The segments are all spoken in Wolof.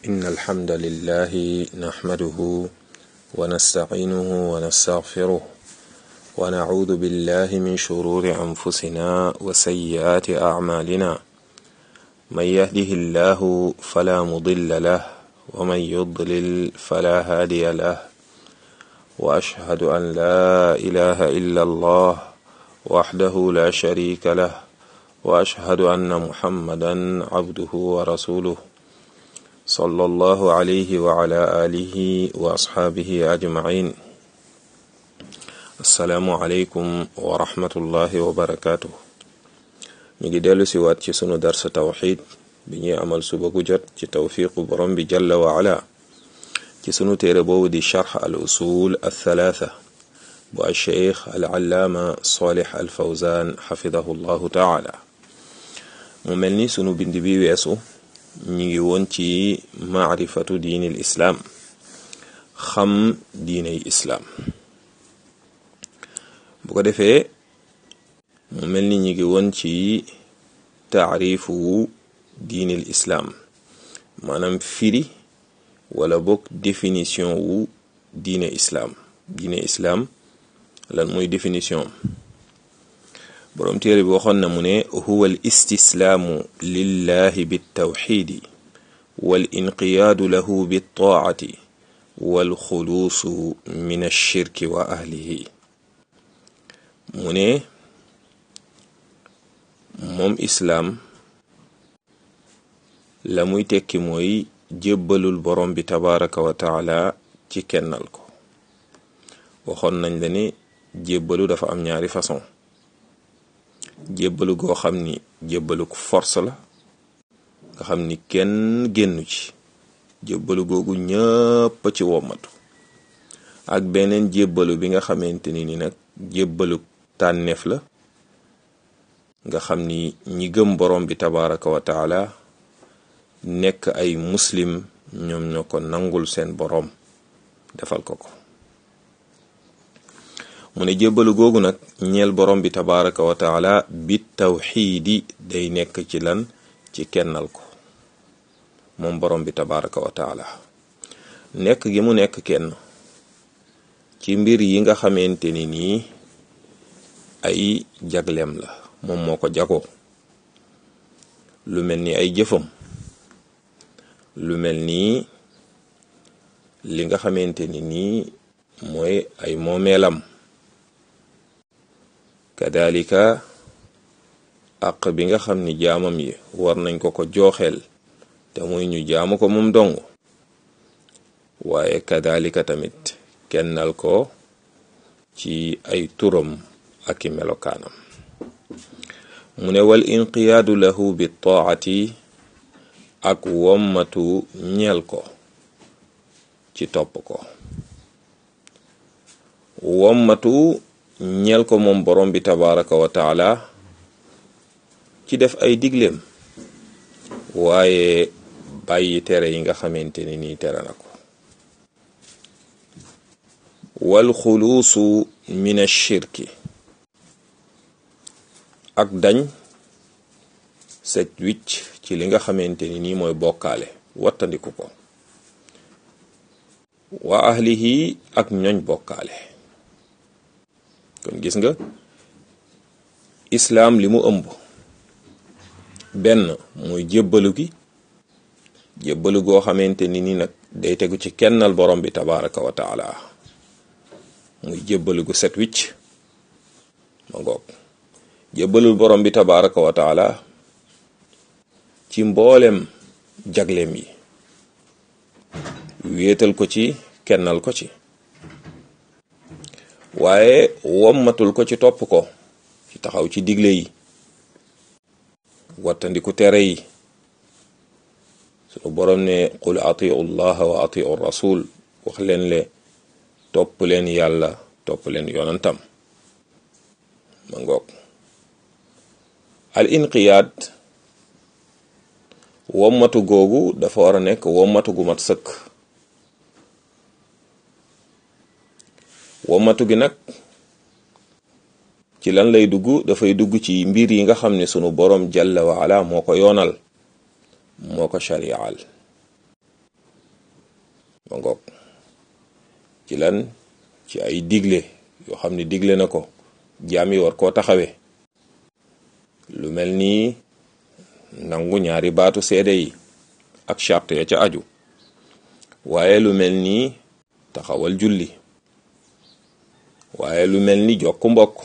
إن الحمد لله نحمده ونستعينه ونستغفره ونعوذ بالله من شرور أنفسنا وسيئات أعمالنا من يهده الله فلا مضل له ومن يضلل فلا هادي له وأشهد أن لا إله إلا الله وحده لا شريك له وأشهد أن محمدا عبده ورسوله صلى الله عليه وعلى آله وأصحابه أجمعين السلام عليكم ورحمة الله وبركاته ñu ngi dellu si waat ci sunu darsa tawxid bi ñuy amal suba gu jot ci tawfiqu borom bi jalla wa ala ci sunu téere boobu di charx al usul al thalatha bu al cheikh al allaama salih al fawzan xafidahu llahu taala mu mel ni sunu bind bi weesu ñu ngi woon ci maarifatu diini l islaam xam diiney islaam bu ko defee mu mel ni ñu ngi woon ci taarifu diinil islaam maanaam firi wala bokk définition wu diine islaam diine islaam lan mooy définition boroom téere bi waxoon na mu ne huwa al istislaamu lillahi bittawxidi wal inqiyaadu lahu bittaacati wal xuluusu min ashirki wa ahlihi mu ne moom islaam la muy tekki mooy jébbalul borom bi tabaraka wa taala ci kennal ko waxoon nañ la ne jébbalu dafa am ñaari façon jébbalu goo xam ni jébbalu force la nga xam ni kenn génnu ci jébbalu googu ñëpp ci wommatu ak beneen jébbalu bi nga xamante ni ni nag jébbalu tànneef la nga xam ni ñi gëm borom bi tabaraka wa taala nekk ay muslim ñoom ñoo ko nangul seen borom defal ko ko mu ne jébbalu googu nag ñeel borom bi tabaraka wa taala bi tawxiidi day nekk ci lan ci kennal ko moom borom bi tabaraka wa taala nekk gi mu nekk kenn ci mbir yi nga xamante ni nii ay jagleem la moom moo ko jagoo lu mel ni ay jëfam lu mel ni li nga xamante ni nii mooy ay moomeelam kadalika àq bi nga xam ni jaamam yi war nañ ko ko jooxeel te muy ñu jaamu ko moom dong waaye kadalika tamit kennal ko ci ay turam ak i melokaanam mu ne wal inqiyaadu lahu bi taati ak wommatu ñeel ko ci topp ko wommatu ñeel ko moom borom bi tabaraka wa taala ci def ay digleem waaye bàyyi tere yi nga xamante ni nii tere na ko wal xuluusu min ashirki ak dañ set wicc ci li nga xamante ni nii mooy bokkaale wattandiku ko wa ahlihi ak ñoñ bokkaale kon gis nga islaam li mu ëmb benn muy jébbalu gi jébbalu goo xamante ni nii nag day tegu ci kennal borom bi tabaraka wa taala muy jébbalu gu set wicc ma ngoog jébbalul borom bi tabaraka wa taala ci mboolem jagleem yi wéetal ko ci kennal ko ci waaye wommatul ko ci topp ko ci taxaw ci digle yi wattandiku tere yi sunu borom ne qul atiu llaha wa atiu rasul wax leen le topp leen yàlla topp leen yonantam ma ngoog al inqiyaad wommatu googu dafa war a nekk wommatu gu mat sëkk wommatu gi nag ci lan lay dugg dafay dugg ci mbir yi nga xam ne sunu borom jalla wa ala moo ko yoonal moo ko shari'al ma ngoog ci lan ci ay digle yoo xam ne digle na ko jaam yi war koo taxawee lu mel ni nangu ñaari baatu seede yi ak charte ya ca aju waaye lu mel ni taxawal julli waaye lu mel ni jokk mbokk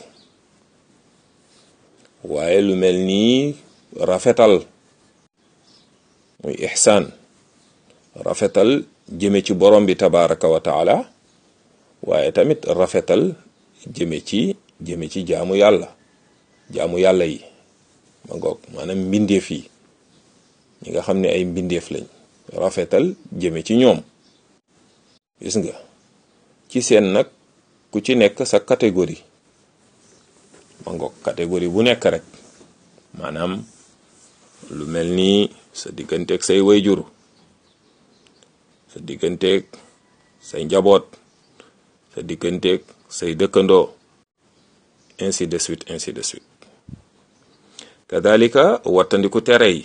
waaye lu mel ni rafetal muy ixsaan rafetal jëme ci borom bi tabaraka wa taala waaye tamit rafetal jëme ci jëme ci jaamu yàlla jaamu yàlla yi ma ngoog maanaam mbindeef yi ñi nga xam ne ay mbindeef lañ rafetal jëme ci ñoom gis nga ci seen nag ku ci nekk sa catégorie ma ngoog catégorie bu nekk rek maanaam lu mel ni sa digganteeg say wayjur sa digganteeg say njaboot sa digganteeg say dëkkandoo ainsi de suite ainsi de suite kadalika wattandiku tere yi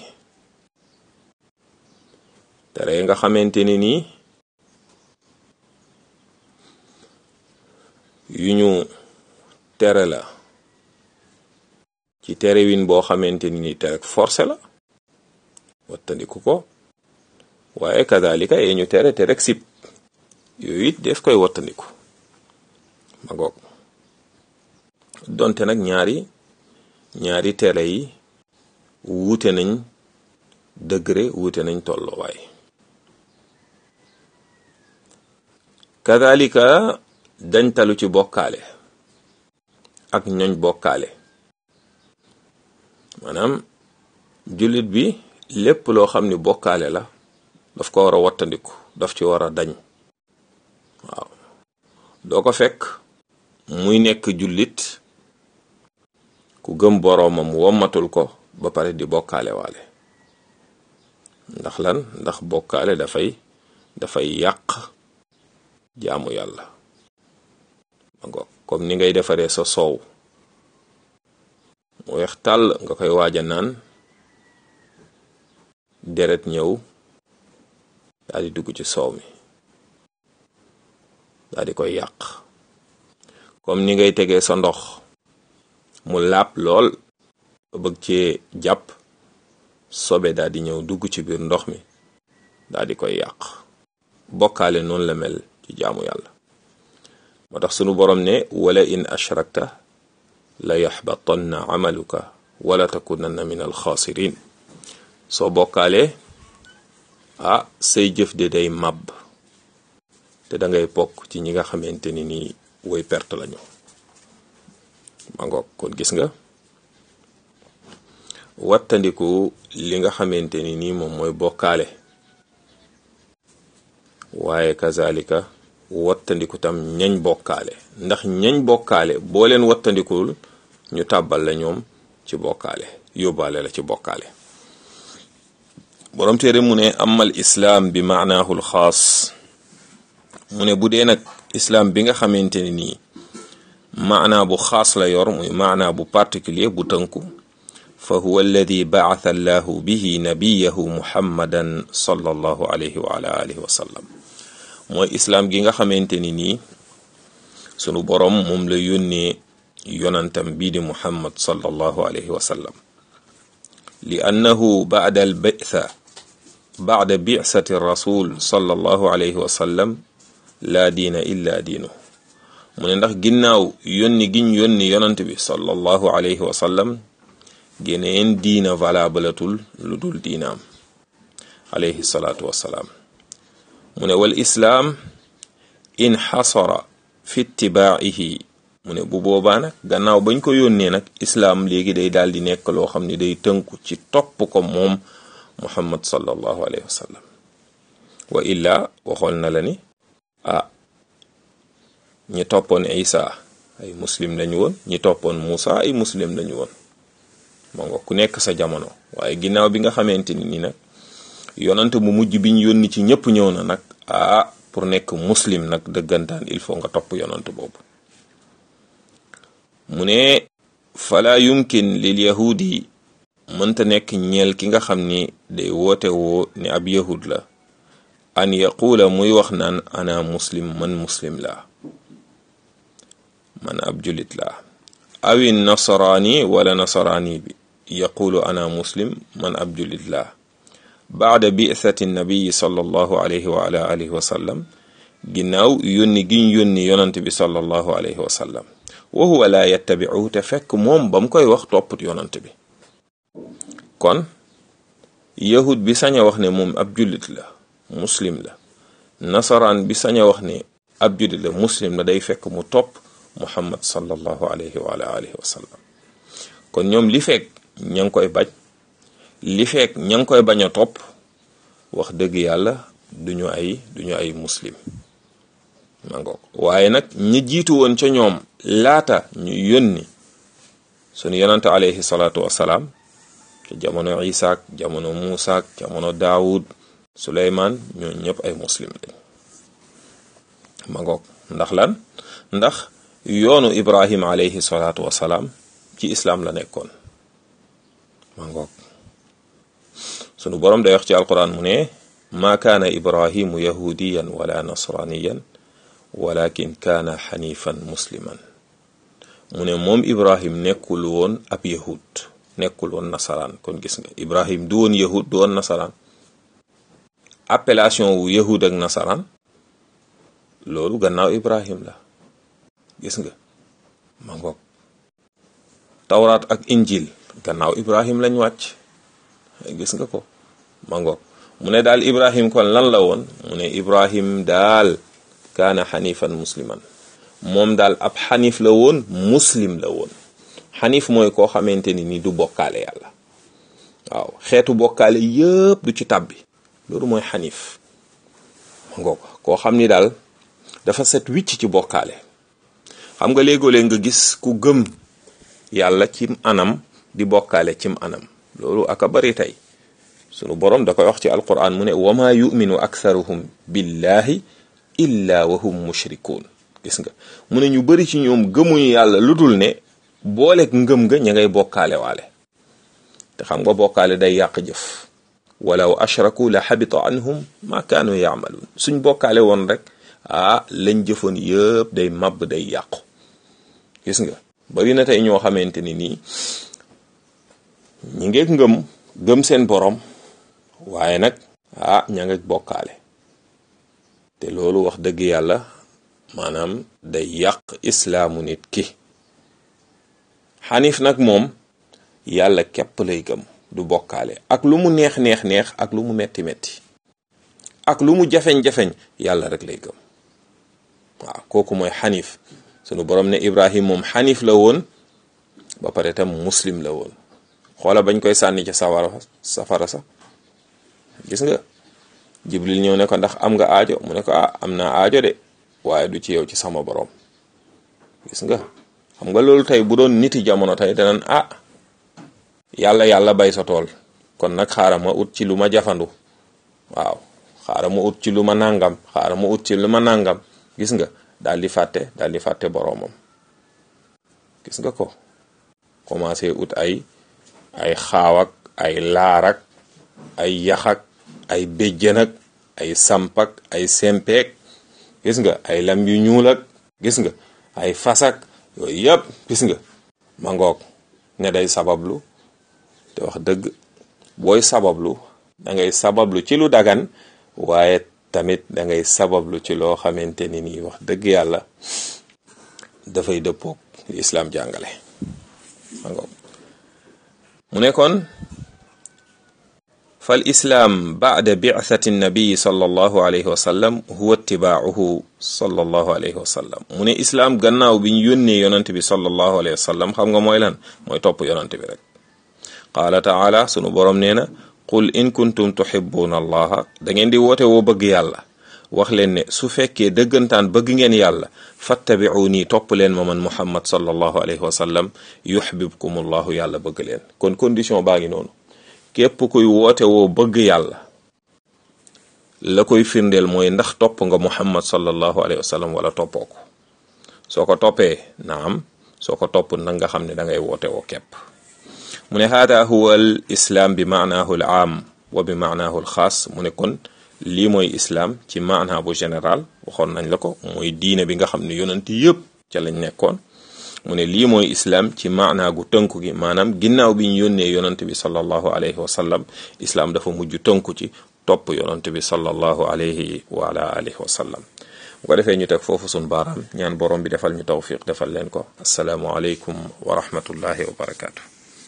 tere yi nga xamante ni nii yu ñu tere la ci terewin boo xamante ni nii tere forcé la wattandiku ko waaye kadalika yee ñu tere te rek sib yooyu it def koy wattandiku ma ngoog donte nag ñaari ñaari tere yi wuute nañ degré wuute nañ tolluwaay kadalika dañ talu ci bokkaale ak ñoñ bokkaale maanaam jullit bi lépp loo xam ni bokkaale la daf ko war a wattandiku daf ci war a dañ waaw doo ko fekk muy nekk jullit ku gëm boroomam wommatul ko ba pare di bokkaale waale ndax lan ndax bokkaale dafay dafay yàq jaamu yàlla mango comme ni ngay defaree sa soow mu weex tàll nga koy waaja naan deret ñëw daal di dugg ci soow mi daal di koy yàq comme ni ngay tegee sa ndox mu laab lool ba bëgg cee jàpp sobe daal di ñëw dugg ci biir ndox mi daal di koy yàq bokkaale noonu la mel ci jaamu yàlla moo tax sunu borom ne wala in ashrakta la yaxbatanna amaluka wala takunanna min alxaasirin soo bokkaalee ah say jëf de day màbb te da ngay bokk ci ñi nga xamante ni nii woy perte lañu ma ngoog kon gis nga wattandiku li nga xamante ni nii moom mooy bokkaale waaye kazalika wattandiku tam ñañ bokkaale ndax ñañ bokkaale boo leen wattandikul ñu tàbbal la ñoom ci bokkaale yóbbaale la ci bokkaale borom téere mu ne amal islaam bi maanaahul xaas mu ne bu dee nag islaam bi nga xamante ni nii maanaa bu xaas la yor muy maanaa bu particulier bu tënku fa huwa alladi baatha allahu bihi nabiyahu muhammadan sallallahu alayhi wa ala alihi wa sallam mooy islaam gi nga xamante ni nii sunu borom moom la yónnee yonantam bii di muhammad sallallahu alayhi wa sallam li annahu baada al bitha baada bi'sati rasul sallallahu alayhi wa sallam laa diina illa diinu mu ne ndax ginnaaw yónni giñ yónni yonant bi sallallahu alayhi wa sallam geneen diina valablatul lu dul diinaam alayhi salaatu wassalaam mu ne wal islaam inxasara fi itibaa'ihi mu ne bu boobaa nag gannaaw bañ ko yónnee nag islaam léegi day daal di nekk loo xam ne day tënku ci topp ko moom muhammad sallallahu alayhi wa sallam wa illaa waxoon na la ni ah ñi toppoon isa ay muslim lañu woon ñi toppoon muusa ay muslim lañu woon moo nga ku nekk sa jamono waaye ginnaaw bi nga xamante ni ni nag yonante mu mujj biñ yónni ci ñëpp ñëw na nag ah pour nekk muslim nag dëggantaan il faut nga topp yonante boobu mu ne fala yumkin lil yahudi mënta nekk ñeel ki nga xam ni day woote woo ni ab yahud la an yaquula muy wax naan ana muslim man muslim laa man ab julit laa awi nasaraani wala nasaraani bi yaqulu ana muslim man ab julit laa baada bi'thati nabiyi sallallahu alayhi wa ala alihi wa sallam ginnaaw yónni giñ yónni yonant bi sallallahu alayhi wa sallam wa huwa laa yattabi'u te fekk moom ba mu koy wax topput yonant bi kon yahud bi sañ a wax ne moom ab jullit la muslim la nasaraan bi sañ a wax ne ab jullit la muslim la day fekk mu topp muhammad sallallahu alayhi wa ala alihi wa sallam kon ñoom li fekk ña ngi koy bañ li fekk ña ngi koy bañ a topp wax dëgg yàlla duñu ay duñu ay muslim ma ngoog waaye nag ñi jiitu woon ca ñoom laata ñu yónni sunu yonante alayhi salaatu wasalaam ca jamono isaak jamono muusaak jamono daawud suleymaan ñoo ñëpp ay muslim lañ ma ngoog ndax lan ndax yoonu ibrahim alayhi salaatu wasalaam ci islaam la nekkoon ma ngoog sunu boroom day wax ci alquran mu ne maa kaana ibrahimu yahudiyan wala nasraniyan walakin kaana xanifan musliman mu ne moom ibrahim nekkul woon ab yahud nekkul woon nasaraan kon gis nga ibrahim du woon yahud du woon nasaraan appellation wu yahud ak nasaraan loolu gannaaw ibrahim la gis nga ma ngoog tawraat ak injil gannaaw ibrahim lañ wàcc gis nga ko ma ngoog mu ne daal ibrahim kon lan la woon mu ne ibrahim daal kaana xanifan musliman moom daal ab xanif la woon muslim la woon xanif mooy koo xamante ni ni du bokkaale yàlla waaw xeetu bokkaale yëpp du ci tàbbi loolu mooy xanif ma ngoog koo xam ni daal dafa set wicc ci bokkaale xam nga léegoo-léeg nga gis ku gëm yàlla cim anam di bokkaale cim anam loolu aka bari tey sunu borom da koy wax ci alquran mu ne wama yuminu aktharuhum billahi illa wa hum mushrikuun gis nga mu ne ñu bari ci ñoom gëmuñu yàlla lu dul ne booleeg ngëm nga ña ngay bokkaale waale te xam nga bokkaale day yàq jëf walaw ashraku la xabita anhum ma kaanu yaamaluun suñ bokkaale woon rek ah lañ jëfoon yëpp day màbb day yàqu gis nga bari na tey ñoo xamante ni nii ñi ngeeg ngëm gëm seen borom waaye nag ah ña ngeeg bokkaale te loolu wax dëgg yàlla maanaam day yàq islaamu nit ki xanif nag moom yàlla képp lay gëm du bokkaale ak lu mu neex neex neex ak lu mu metti metti ak lu mu jafeñ-jafeñ yàlla rek lay gëm waaw kooku mooy xanif sunu borom ne ibrahim moom xanif la woon ba pare tam muslim la woon xoola bañ koy sànni ca sawara safara sa gis nga jibril ñëw ne ko ndax am nga aajo mu ne ko ah am naa aajo de waaye du ci yow ci sama borom gis nga xam nga loolu tey bu doon niti jamono tey danañ ah yàlla yàlla bay sa tool kon nag xaaral ma ut ci lu ma jafandu waaw xaaral ma ut ci lu ma nangam xaaral ma ut ci lu ma nangam gis nga daal di fàtte daal di fàtte boroomam gis nga ko commencé ut ay ay xaawak ay laarak ay yaxak ay béjjënak ay sampak ay sempeek gis nga ay lam yu ñuul ak gis nga ay fasak yooyu yëpp gis nga ma ngoog ne day sabablu te wax dëgg booy sabablu da ngay sabablu ci lu dagan waaye tamit da ngay sabablu ci loo xamante ni nii wax dëgg yàlla dafay dëppoog li islaam jàngale ma ngoog mu ne kon fal islaam baada bi'thati nabii sallallahu alayhi wa sallam huwa ittibaacuhu sallallahu alayhi wa sallam mu ne islaam gannaaw bi ñu yónnee yonant bi sallallahu alayhi wa sallam xam nga mooy lan mooy topp yonant bi rek qaala taala sunu boroom nee na qul in kuntum tuhibbuna allaha da ngeen di woote woo bëgg yàlla wax leen ne su fekkee dëggantaan bëgg ngeen yàlla fattabi'uni topp leen ma man muhammad sallallahu alayhi wa sallam yuhbibkum allahu yàlla bëgg leen kon condition baa ngi noonu képp kuy woote woo bëgg yàlla la koy firndeel mooy ndax topp nga muhammad sallallahu alayhi wa sallam wala toppoo ko soo ko toppee naam soo ko topp nag nga xam ne da ngay woote woo képp mu ne haada huwa al islaam bi maanaahu al aam wa bi maanaahu al xaas mu ne kon lii mooy islaam ci maanaa bu général waxoon nañ la ko mooy diine bi nga xam ne yonent yëpp ca lañ nekkoon mu ne lii mooy islaam ci maanaa gu tënku gi maanaam ginnaaw bi ñu yónnee yonent bi sallallahu alayhi wa sallam islaam dafa mujj tënku ci topp yonent bi sallallahu alayhi wa ala alihi wa sallam bu ko defee ñu teg foofu sun baaraam ñaan borom bi defal ñu tawfiq defal leen ko asalaamu aleykum wa rahmatullahi wa barakaatu